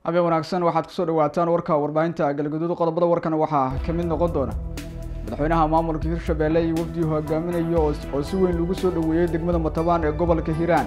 habeen wanaagsan waxaad kusoo dhawaataan warka warbaahinta galgaduud qodobada warkana waxaa ka mid noqon doona madaxweynaha maamulka hirshabeelle iyo wafdii hogaaminayo oo si weyn lagu soo dhoweeyey degmada matabaan ee gobolka hiiraan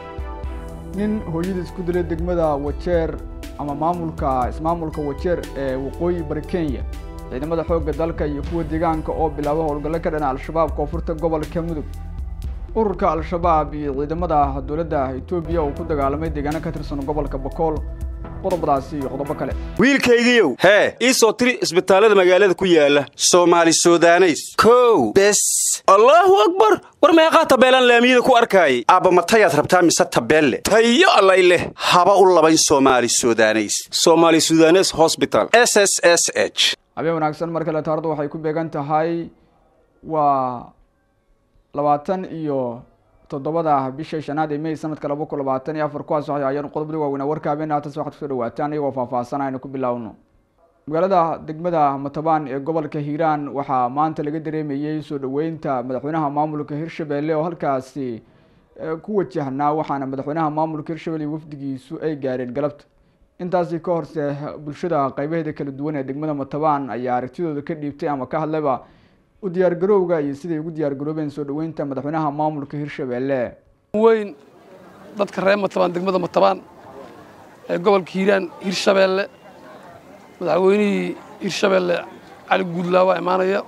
nin hooyada isku dilay degmada wajeer ama maamulka ismaamulka wajeer ee waqooyi bari kenya ciidamada xoogga dalka iyo kuwa deegaanka oo bilaaba howlgallo ka dhana al-shabaab koonfurta gobolka mudug ururka al-shabaab iyo ciidamada dowladda etoobiya oo ku dagaalamay deegaano ka tirsan gobolka bakool qodobadaasi iyo qodobo kale wiilkaygiiow hee ii soo tiri isbitaallada magaalada ku yaala soomaali sudaneys kow bes allaahu akbar war meeqaa tabeelaan laamiyada ku arkaayay aabba matayaad rabtaa mise tabeelle tayo allay leh haba u labayn soomaali sudaneys somaali sudanes hosbital s s s h habeen wanaagsan mar kale taaradu waxay ku beegan tahay waa labaatan iyo toddobada bisha shanaad ee may sanadka laba kun labaatan iyo afar kuwaas waxay ayaan qodobada waaweynaa warka habeen haatan waxaad kusoo dhawaataan iyagoo faahfaahsan aynu ku bilaawno magaalada degmada matabaan ee gobolka hiiraan waxaa maanta laga dareemayey soo dhoweynta madaxweynaha maamulka hirshabelle oo halkaasi ku wajahnaa waxaana madaxweynaha maamulka hirshabelle iyo wafdigiisu ay gaareen galabta intaasi ka horse bulshada qeybaheeda kala duwan ee degmada matabaan ayaa aragtidooda ka dhiibtay ama ka hadlayba u diyaargarowga iyo siday ugu diyaargaroobeen soo dhoweynta madaxweynaha maamulka hirshabelle weyn dadka reer matabaan degmada matabaan ee gobolka hiiraan hirshabeelle madaxweynihii hirshabeelle cali guudlaawa imaanaya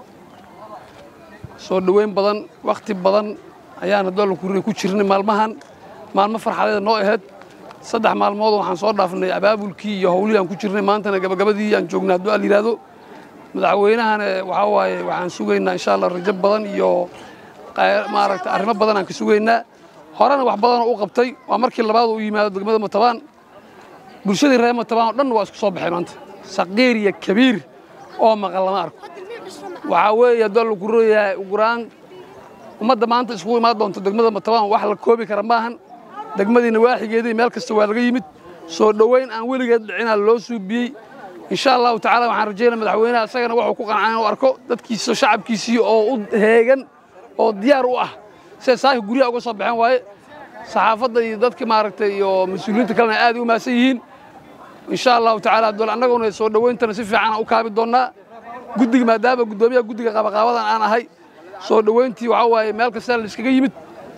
soo dhoweyn badan wakhti badan ayaana doolankuria ku jirnay maalmahan maalmo farxadeeda noo ahayd saddex maalmood waxaan soo dhaafnay abaabulkii iyo howlihii aan ku jirnay maantana gabagabadii aan joognay hadduu al yidhaahdo madaxweynahana waxaa waaye waxaan sugaynaa insha allah rajo badan iyo maaragta arrimo badan aan ka sugaynaa horena wax badanoo u qabtay waa markii labaad u yimaado degmada matabaan bulshadii reer matabaan oo dhan waa isku soo baxay maanta saqiir iyo kabiir oo maqan lama arko waxaa weeye haddoo lagu royahay uguraan ummadda maanta iskugu imaan doonto degmada matabaan wax la koobi kara maahan degmadiina waaxigeedii meel kasta waa laga yimid soo dhoweyn aan weligeed dhicinaa loo suubiyey insha allahu tacala waxaan rajaynaa madaxweynaha isagana wuxuu ku qancaa inuu arko dadkiisa shacabkiisii oo u heegan oo diyaar u ah siday saaka guryaha uga soo baxeen waaye saxaafadda iyo dadka maaragtay iyo mas-uuliyiinta kalena aad ay u mahadsan yihiin insha allahu tacala dool annaguna soo dhowayntana si fiican aan u kaabi doonnaa guddiga maadaama guddoomiyaha guddiga qabaqaabadan aan ahay soo dhowayntii waxaa waaye meel kasta la iskaga yimid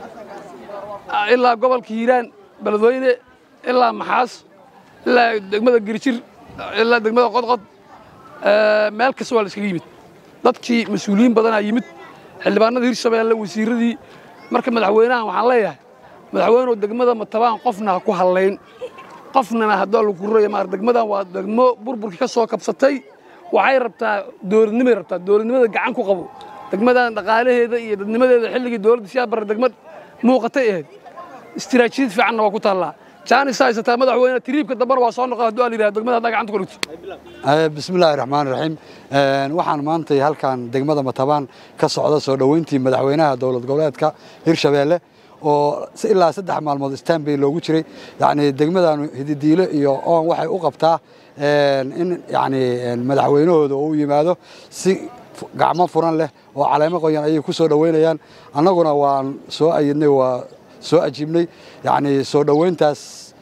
ilaa gobolka hiiraan beledweyne ilaa maxaas ilaa degmada girjir ilaa degmada qodqod meel kasta waa la iskaga yimid dadkii mas-uuliyiin badanaa yimid xildhibaanada hirshabeelle wasiiradii marka madaxweynahan waxaan leeyahay madaxweynuhu degmada matabaan qofna ha ku hallayn qofnana haddoo lagu ruraya maar degmadan waa degmo burburkii ka soo kabsatay waxay rabtaa dowladnimay rabtaa dowladnimada gacan ku qabo degmadan dhaqaalaheeda iyo dadnimadeeda xilligii dowladda siyaa bara degmad muuqatay ahayd istiraatiijiyad fiicanna waa ku taallaa jaanis haysataa madaxweyne tiriibka dambana waa soo noqon hadduu al yidhahdo degmada haddaa gacanta ku dhigto bismillahi raxmaan raxiim waxaan maantay halkan degmada matabaan ka socda soo dhoweyntii madaxweynaha dowlad goboleedka hirshabeelle oo ilaa saddex maalmood stanbay loogu jiray yacni degmadan hididiilo iyo oon waxay u qabtaa in yacni madaxweynahooda uu yimaado si gacmo furan leh oo caleemo qoyan ayay ku soo dhoweynayaan annaguna waan soo ayidnay waa soo ajiibnay yacni soo dhoweyntaas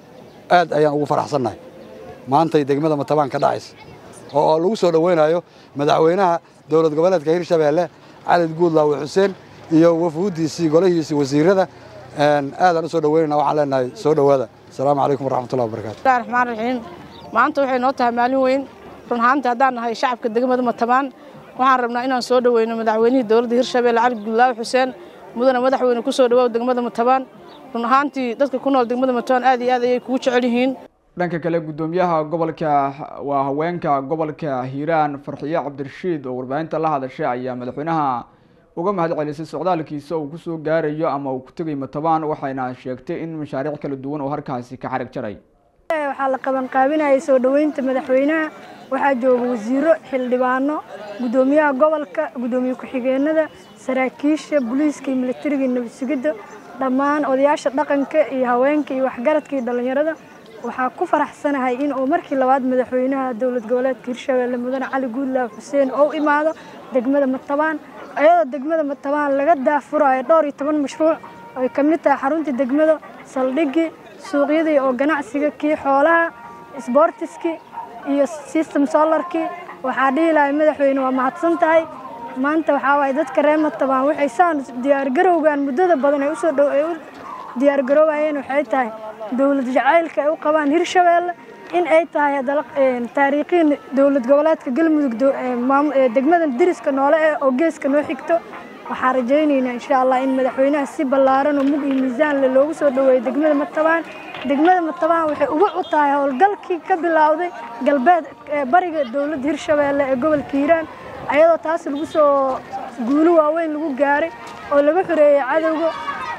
aad ayaan ugu faraxsannahay maantay degmada matabaan ka dhacaysa oo lagu soo dhoweynayo madaxweynaha dowlad goboleedka hirshabeelle cali guudlaawe xuseen iyo wafuuddiisii golahiisii wasiirada aadaan u soo dhoweynayna waxaan leenahay soo dhowaada asalaamu calaykum waraxmatullahi wabarakatu bismillahi raxmaan raxiim maanta waxay noo tahay maalin weyn run ahaantii haddaan nahay shacabka degmada matabaan waxaan rabnaa inaan soo dhoweyno madaxweynihii dowladda hirshabeelle cali guudlaawe xuseen mudana madaxweyne ku soo dhawaaw degmada matabaan run ahaantii dadka ku nool degmada matabaan aad iyo aad ayay kugu jecel yihiin dhanka kale guddoomiyaha gobolka waa haweenka gobolka hiiraan farxiye cabdirashiid oo warbaahinta la hadashay ayaa madaxweynaha uga mahad celisay socdaalkiisa uu kusoo gaarayo ama uu ku tegay matabaan waxayna sheegtay in mashaariic kala duwan oo halkaasi ka xarag jaray waxaa la qabanqaabinayay soo dhoweynta madaxweynaha waxaa jooga wasiiro xildhibaano guddoomiyaha gobolka guddoomiye ku-xigeenada saraakiisha booliiska iyo militariga iyo nabad sugidda dhammaan odayaasha dhaqanka iyo haweenka iyo waxgaradka iyo dhallinyarada waxaa ku faraxsanahay in uu markii labaad madaxweynaha dowlad goboleedka hirshabeelle mudane cali guudlaaw xuseen oo imaado degmada matabaan ayadoo degmada matabaan laga daafurayo dhowr iyo toban mashruuc ay ka mid tahay xaruntii degmada saldhigii suuqyadii oo ganacsiga kii xoolaha sbortiskii iyo system solarkii waxaa dhihi lahay madaxweyne waa mahadsan tahay maanta waxaa waaye dadka reer matabaan waxay saan diyaargarowgan muddada badan ay usoo dhow ay u diyaargaroobayeen waxay tahay dowlad jacaylka ay u qabaan hirshabeelle in ay tahay haddana taariikhiin dowlad goboleedka galmudug degmada diriska noole eh oo geeska noo xigto waxaan rajaynaynaa insha allah in madaxweynaha si ballaaran oo mug iyo miisaan leh loogu soo dhoweeyo degmada matabaan degmada matabaan waxay uga u tahay howlgalkii ka bilowday galbeed bariga dowladda hirshabeelle ee gobolka hiiraan ayadoo taas lagu soo guulo waaweyn lagu gaaray oo laga xoreeyey cadowga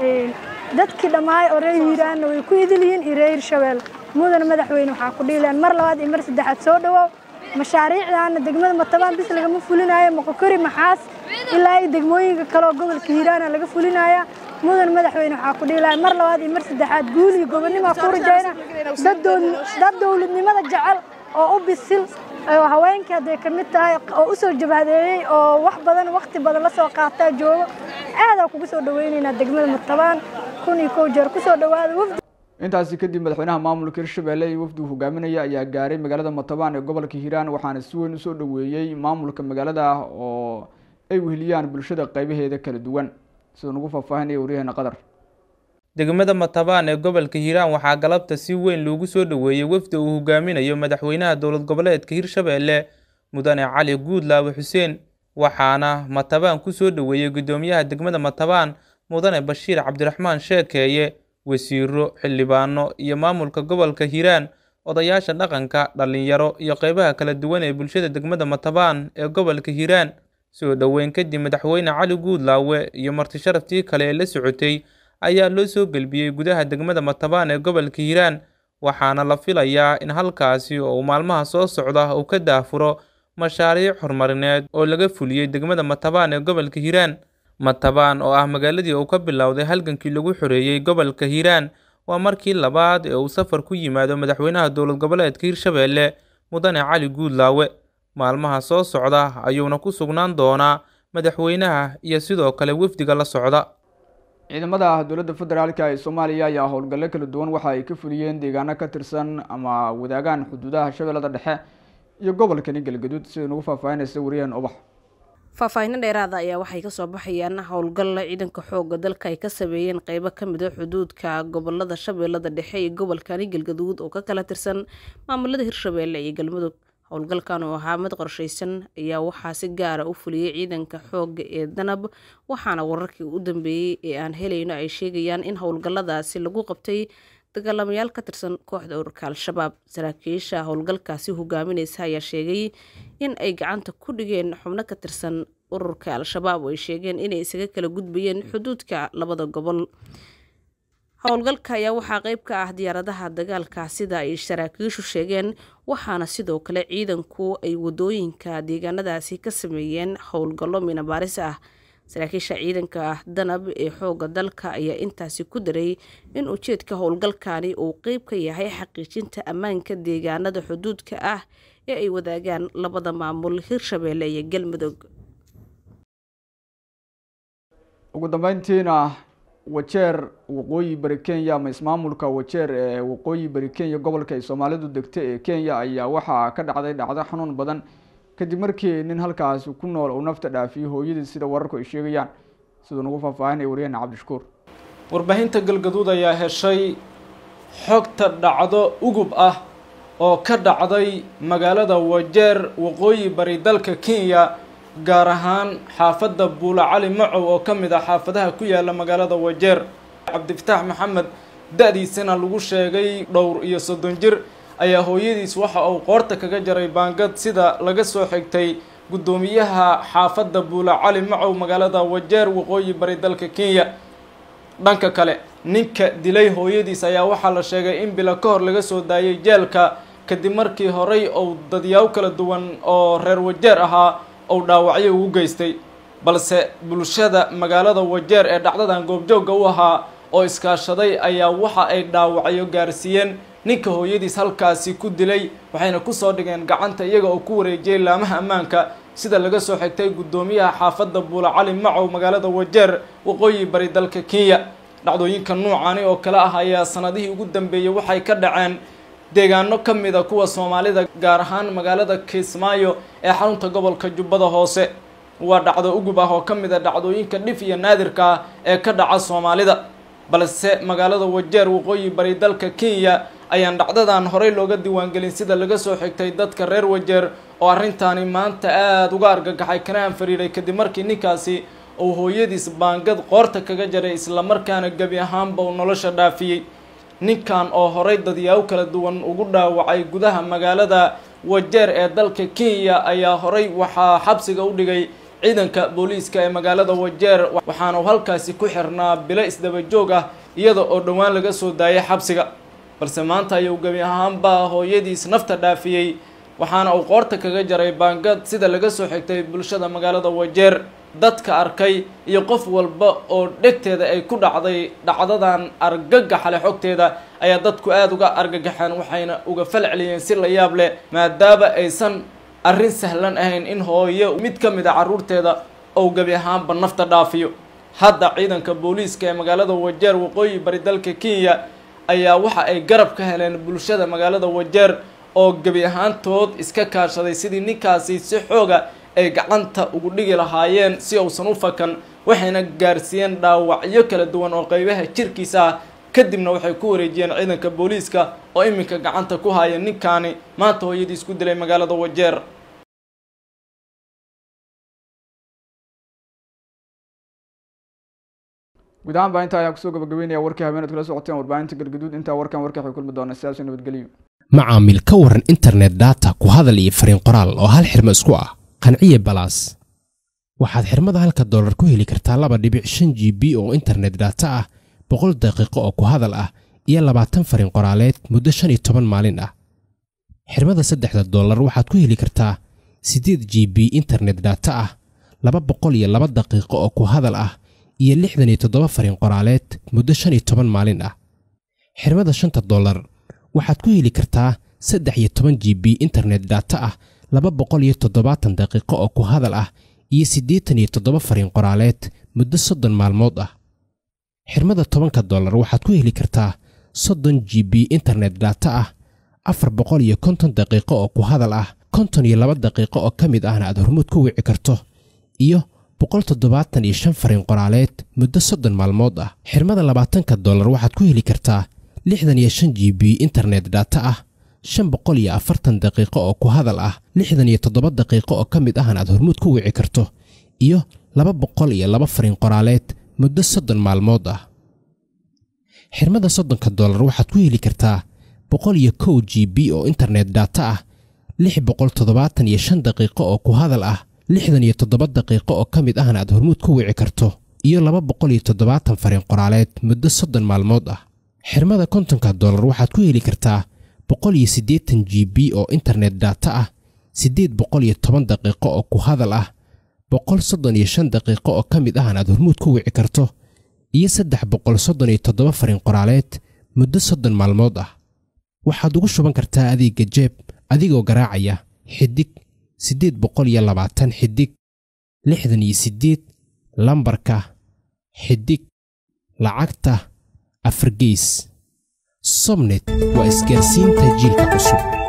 dadkii dhammaay oo reer hiiraanna way ku idil yihiin iyo reer hirshabeelle mudana madaxweyne waxaa ku dhiileen mar labaad iyo mar saddexaad soo dhawaaw mashaariicdaana degmada matabaan bis lagama fulinayo moqokori maxaas ilaa iyo degmooyinka kale oo gobolka hiiraana laga fulinaya mudan madaxweyne waxaa ku dhiilahay mar labaad iyo mar saddexaad guul iyo gobonnimaa ku rajayna dad dowladnimada jecel oo u bisil oo haweenkii hadday ka mid tahay oo u soo jabhadeeyey oo wax badan wakhti badan la soo qaataa joogo aadaa kugu soo dhawaynaynaa degmada matabaan kun iyo kow jeer kusoo dhawaada wafdi intaasi kadib madaxweynaha maamulka hirshabelle iyo wafdi uu hogaaminaya ayaa gaaray magaalada matabaan ee gobolka hiiraan waxaana si weyn usoo dhoweeyey maamulka magaalada ah oo ay weheliyaan bulshada qeybaheeda kala duwan siduu nagu faahfaahinaya waryaheena qadar degmada matabaan ee gobolka hiiraan waxaa galabta si weyn loogu soo dhoweeyey wafdi uu hogaaminayo madaxweynaha dowlad goboleedka hirshabelle mudane cali guudlaawe xuseen waxaana matabaan ku soo dhoweeyey guddoomiyaha degmada matabaan mudane bashiir cabdiraxmaan sheekeeye wasiiro xildhibaano iyo maamulka gobolka hiiraan odayaasha dhaqanka dhallinyaro iyo qeybaha kala duwan ee bulshada degmada matabaan ee gobolka hiiraan soo dhoweyn kadib madaxweyne cali guudlaawe iyo martisharaftii kale ee la socotay ayaa loo soo gelbiyey gudaha degmada matabaan ee gobolka hiiraan waxaana la filayaa in halkaasi oo uu maalmaha soo socda uu ka daafuro mashaariic horumarineed oo laga fuliyey degmada matabaan ee gobolka hiiraan matabaan oo ah magaaladii uu ka bilowday halgankii lagu xoreeyey gobolka hiiraan waa markii labaad ee uu safar ku yimaado madaxweynaha dowlad goboleedka hirshabelle mudane cali guudlaawe maalmaha soo socda ayuuna ku sugnaan doonaa madaxweynaha iyo sidoo kale wafdiga la socda ciidamada dowladda federaalka ee soomaaliya ayaa howlgallo kala duwan waxa ay ka fuliyeen deegaano ka tirsan ama wadaagaan xuduudaha shabeellada dhexe iyo gobolkani galgaduud sida nagu faahfaahinaysa wariyaheen ubax faahfaahinno dheeraada ayaa waxay kasoo baxayaan howlgalla ciidanka xooga dalka ay ka sameeyeen qeybo kamid a xuduudka gobolada shabeellada dhexe iyo gobolkani galgaduud oo ka kala tirsan maamulada hirshabeelle iyo galmudug howlgalkan oo ahaa mid qorshaysan ayaa waxaa si gaara u fuliyey ciidanka xooga ee danab waxaana wararkii u dambeeyey ee aan helayno ay sheegayaan in howlgalladaasi lagu qabtay dagaalamayaal ka tirsan kooxda ururka al-shabaab saraakiisha howlgalkaasi hogaamineysa ayaa sheegay in ay gacanta ku dhigeen xubno ka tirsan ururka al-shabaab oo ay sheegeen inay isaga kala gudbayeen xuduudka labada gobol howlgalka ayaa waxaa qeyb ka ah diyaaradaha dagaalka sida ay saraakiishu sheegeen waxaana sidoo kale ciidanku ay wadooyinka deegaanadaasi ka sameeyeen howlgallo minabaaris ah saraakiisha ciidanka danab ee xooga dalka ayaa intaasi ku daray in ujeedka howlgalkani uu qeyb ka yahay xaqiijinta ammaanka deegaanada xuduudka ah ee ay wadaagaan labada maamul hirshabeelle iyo galmudug ugu dambeyntiina wajeer waqooyi bari kenya ama ismaamulka wajeer ee waqooyi bari kenya gobolka ay soomaalidu degta ee kenya ayaa waxaa ka dhacday dhacdo xanuun badan kadib markii nin halkaasi ku nool uu nafta dhaafiyey hooyadii sida wararku ay sheegayaan siduu nagu faahfaahinaya wariyahena cabdishakuur warbaahinta galgaduud ayaa heshay xogta dhacdo ugub ah oo ka dhacday magaalada wajeer waqooyi bari dalka kenya gaar ahaan xaafadda buula cali macow oo ka mid ah xaafadaha ku yaala magaalada wajeer cabdifataax maxamed da-diisana lagu sheegay dhowr iyo soddon jir ayaa hooyadiis waxa uu qoorta kaga jaray baangad sida laga soo xigtay guddoomiyaha xaafadda buula cali macow magaalada wajeer waqooyi bari dalka kenya dhanka kale ninka dilay hooyadiis ayaa waxaa la sheegay in bilo ka hor laga soo daayay jeelka kadib markii horey uu dadyaabo kala duwan oo reer wajeer ahaa uu dhaawacyo ugu geystay balse bulshada magaalada wajeer ee dhacdadan goobjoogga u ahaa oo iskaashaday ayaa waxa ay dhaawacyo gaarsiiyeen ninka hooyadiis halkaasi ku dilay waxayna kusoo dhigeen gacanta iyaga oo ku wareejiyay laamaha ammaanka sida laga soo xigtay guddoomiyaha xaafadda buula cali macow magaalada wajeer waqooyi bari dalka kenya dhacdooyinka nuucaani oo kale ah ayaa sanadihii ugu dambeeyey waxay ka dhaceen deegaano ka mida kuwa soomaalida gaar ahaan magaalada kismaayo ee xarunta gobolka jubbada hoose waa dhacdo ugub ah oo ka mid a dhacdooyinka dhif iyo naadirka ah ee ka dhaca soomaalida balse magaalada wajeer waqooyi bari dalka kenya ayaan dhacdadan horey looga diiwaangelin sida laga soo xigtay dadka reer wajeer oo arrintaani maanta aada uga argagaxay kana anfariiray kadib markii ninkaasi uu hooyadiis baangad qoorta kaga jaray islamarkaana gebi ahaanba uu nolosha dhaafiyey ninkan oo horey dadyaabo kala duwan ugu dhaawacay gudaha magaalada wajeer ee dalka kenya ayaa horey waxaa xabsiga u dhigay ciidanka booliiska ee magaalada wajeer waxaana uu halkaasi ku xirnaa bilo isdaba joog ah iyada oo dhowaan laga soo daayay xabsiga balse maanta ayuu gebi ahaanba hooyadiis nafta dhaafiyey waxaana uu qoorta kaga jaray baangad sida laga soo xigtay bulshada magaalada wajeer dadka arkay iyo qof walba oo dhegteeda ay ku dhacday dhacdadan argagaxale xogteeda ayaa dadku aada uga argagaxeen waxayna uga fal celiyeen si la yaab leh maadaama aysan arrin sahlan ahayn in hooyo mid ka mid a carruurteeda ou gebi ahaanba nafta dhaafiyo hadda ciidanka booliiska ee magaalada wajeer waqooyi bari dalka kenya ayaa waxa ay garab ka heleen bulshada magaalada wajeer oo gebi ahaantood iska kaashaday sidii ninkaasi si xooga ay gacanta ugu dhigi lahaayeen si uusan u fakan waxayna gaarsiiyeen dhaawacyo kala duwan oo qeybaha jirkiisa ah kadibna waxay ku wareejiyeen ciidanka booliiska oo iminka gacanta ku haya ninkaani maanta hooyadii isku dilay magaalada wajeer guud ahaan baa intaa ayaan kusoo gabagabeynaya warkii habeenaad kula socoteen warbaahinta galgaduud intaa warkan warka waxay kulmi doona sidaas nabadgelyo macaamil ka waran internet data ku hadal iyo fariin qoraal oo hal xirmo isku ah qanciye balaas waxaad xirmada halka doolar ku heli kartaa laba dhibic shan g b oo internet data ah boqol daqiiqo oo ku hadal ah iyo labaatan fariin qoraaleed muddo shan iyo toban maalin ah xirmada saddexda doolar waxaad ku heli kartaa siddeed g b internet data ah laba boqol iyo laba daqiiqo oo ku hadal ah iyo lixdan iyo toddoba fariin qoraaleed muddo shan iyo toban maalin ah xirmada shanta doolar waxaad ku heli kartaa saddex iyo toban g b internet data ah laba boqol iyo toddobaatan daqiiqo oo ku hadal ah iyo siddeetan iyo toddoba fariin qoraaleed muddo soddon maalmood ah xirmada tobanka dollar waxaad ku heli kartaa soddon g b internet data ah afar boqol iyo konton daqiiqo oo ku hadal ah konton iyo laba daqiiqo oo ka mid ahna aad hormuud ku wici karto iyo boqol toddobaatan iyo shan fariin qoraaleed muddo soddon maalmood ah xirmada labaatanka dollar waxaad ku heli kartaa lixdan iyo shan g b internet data ah shan boqol iyo afartan daqiiqo oo ku hadal ah lixdan iyo toddoba daqiiqo oo ka mid ahna aad hormuud ku wici karto iyo laba boqol iyo laba fariin qoraaleed muddo soddon maalmood ah xirmada soddonka dollar waxaad ku heli kartaa boqol iyo kow g b oo internet data ah lix boqol toddobaatan iyo shan daqiiqo oo ku hadal ah lixdan iyo toddoba daqiiqo oo ka mid ahna aad hormuud ku wici karto iyo laba boqol iyo toddobaatan fariin qoraaleed muddo soddon maalmood ah xirmada kontonka dollar waxaad ku heli kartaa boqol iyo siddeetan g b oo internet data ah siddeed boqol iyo toban daqiiqo oo ku hadal ah boqol soddon iyo shan daqiiqo oo ka mid ahna aad hormuud ku wici karto iyo saddex boqol soddon iyo toddoba fariin qoraaleed muddo soddon maalmood ah waxaad ugu shuban kartaa adeegga jeeb adigoo garaacaya xidig siddeed boqol iyo labaatan xidig lixdan iyo siddeed lambarka xidig lacagta afargeys sobnet waa isgaarsiinta jiilka cusub